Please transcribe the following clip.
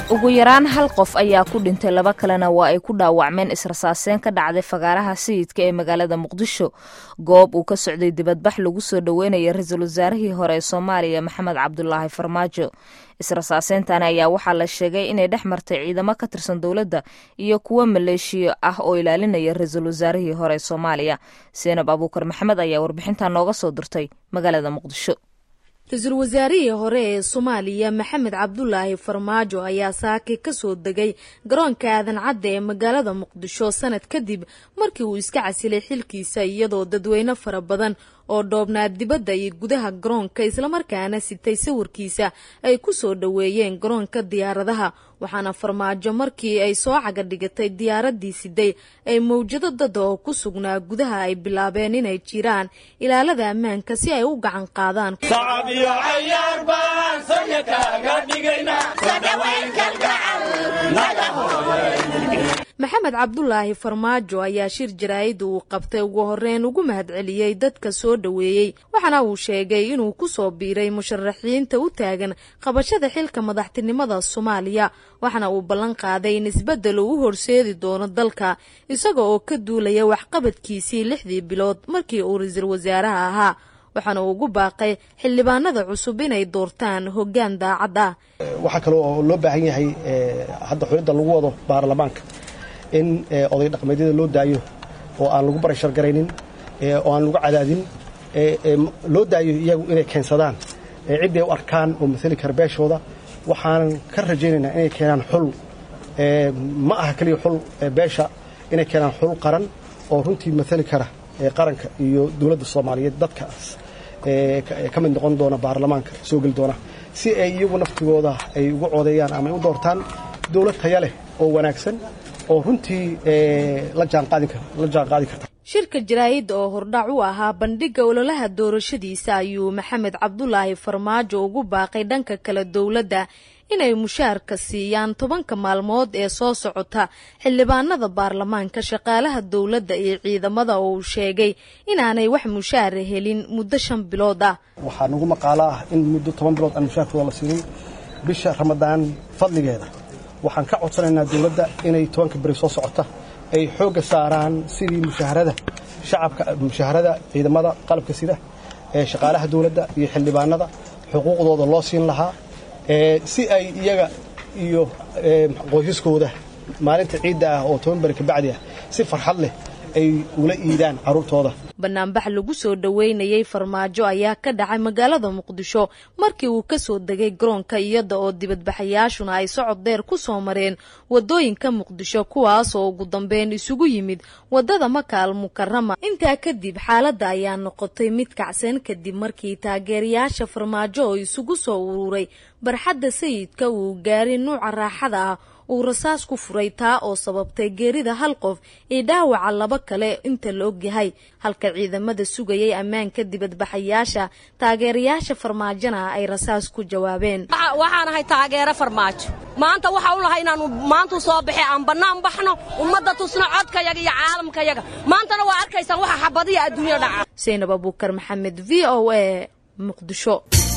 ugu yaraan hal qof ayaa ku dhintay laba kalena waa ay ku dhaawacmeen israsaaseen ka dhacday fagaaraha sayidka ee magaalada muqdisho goob uu ka socday dibadbax lagu soo dhoweynaya ra-iisul wasaarihii hore ee soomaaliya maxamed cabdulaahi farmaajo israsaaseyntan ayaa waxaa la sheegay inay dhex martay ciidamo ka tirsan dowladda iyo kuwo maleeshiyo ah oo ilaalinaya ra-iisul wasaarihii hore ee soomaaliya seenab abuukar maxamed ayaa warbixintan nooga soo dirtay magaalada muqdisho ra-iisul wasaarihii hore ee soomaaliya maxamed cabdulaahi farmaajo ayaa saaki ka soo degay garoonka aadan cadda ee magaalada muqdisho sanad kadib markii uu iska casilay xilkiisa iyadoo dadweyne fara badan oo dhoobnaa dibadda iyo gudaha garoonka islamarkaana sitay sawirkiisa ay ku soo dhoweeyeen garoonka diyaaradaha waxaana farmaajo markii ay soo caga dhigatay diyaaraddii siday ay mawjado dada oo ku sugnaa gudaha ay bilaabeen inay jiraan ilaalada ammaanka si ay u gacan qaadaan maxamed cabdulaahi farmaajo ayaa shir jaraa'id uu qabtay ugu horeyn ugu mahadceliyey dadka soo dhoweeyey waxaana uu sheegay inuu ku soo biiray musharaxiinta u taagan qabashada xilka madaxtinimada soomaaliya waxaana uu ballan qaaday in isbeddel uu u horseedi doono dalka isaga oo ka duulaya waxqabadkiisii lixdii bilood markii uu ra-iisul wasaaraha ahaa waxaana uu ugu baaqay xildhibaanada cusub inay doortaan hoggaan daacad ah waxaa kale oo loo baahan yahay hadda xulidda lagu wado baarlamaanka in oday dhaqmeedyada loo daayo oo aan lagu barashar garaynin oo aan lagu cadaadin loo daayo iyagu inay keensadaan cidday u arkaan oo maali kara beeshooda waxaanan ka rajaynaynaa inay keenaan xul ma aha keliya xul beesha inay keenaan xul qaran oo runtii maali kara qaranka iyo dowladda soomaaliyeed dadkaas ka mid noqon doona baarlamaanka soo geli doona si ay iyagu naftigooda ay ugu codeeyaan ama ay u doortaan dowlad taya leh oo wanaagsan oo runtii la jaanqaadi karta shirka jaraa'idda oo hordhac u ahaa bandhigga ololaha doorashadiisa ayuu maxamed cabdulaahi farmaajo ugu baaqay dhanka kale dowladda inay mushaarka siiyaan tobanka maalmood ee soo socota xildhibaanada baarlamaanka shaqaalaha dowladda iyo ciidamada oo uu sheegay inaanay wax mushaara helin muddo shan bilood ah waxaa nagu maqaalo ah in muddo toban bilood aan mushaarkooda la siinay bisha ramadaan fadligeeda waxaan ka codsanaynaa dowladda inay tobanka beri soo socota ay xoogga saaraan sidii mushaharada shacabka mushaharada ciidamada qalabka sida ee shaqaalaha dowladda iyo xildhibaanada xuquuqdooda loo siin lahaa si ay iyaga iyo qoysaskooda maalinta ciidda ah oo toban beri kabacdi ah si farxad leh ay ula iidaan carruurtooda banaanbax lagu soo dhoweynayay farmaajo ayaa ka dhacay magaalada muqdisho markii uu ka soo degay garoonka iyada oo dibadbaxayaashuna ay socod dheer ku soo mareen waddooyinka muqdisho kuwaas oo ugu dambeyn isugu yimid waddada makaal mukarama intaa kadib xaaladda ayaa noqotay mid kacsan kadib markii taageerayaasha farmaajo oo isugu soo ururay barxadda sayidka uu gaaray nuuca raaxada ah uu rasaas ku furay taa oo sababtay geerida hal qof iyo dhaawaca laba kale inta la ogyahay halka ciidamada sugayay ammaanka dibadbaxayaasha taageerayaasha farmaajona ay rasaas ku jawaabeen waxaan ahay taageero farmaajo maanta waxa u lahay inaanu maantu soo baxay aan bannaan baxno ummadda tusno codkayaga iyo caalamkayaga maantana waa arkaysaan waxa xabadiya adduunya dhaca saynab abuukar maxamed v o a muqdisho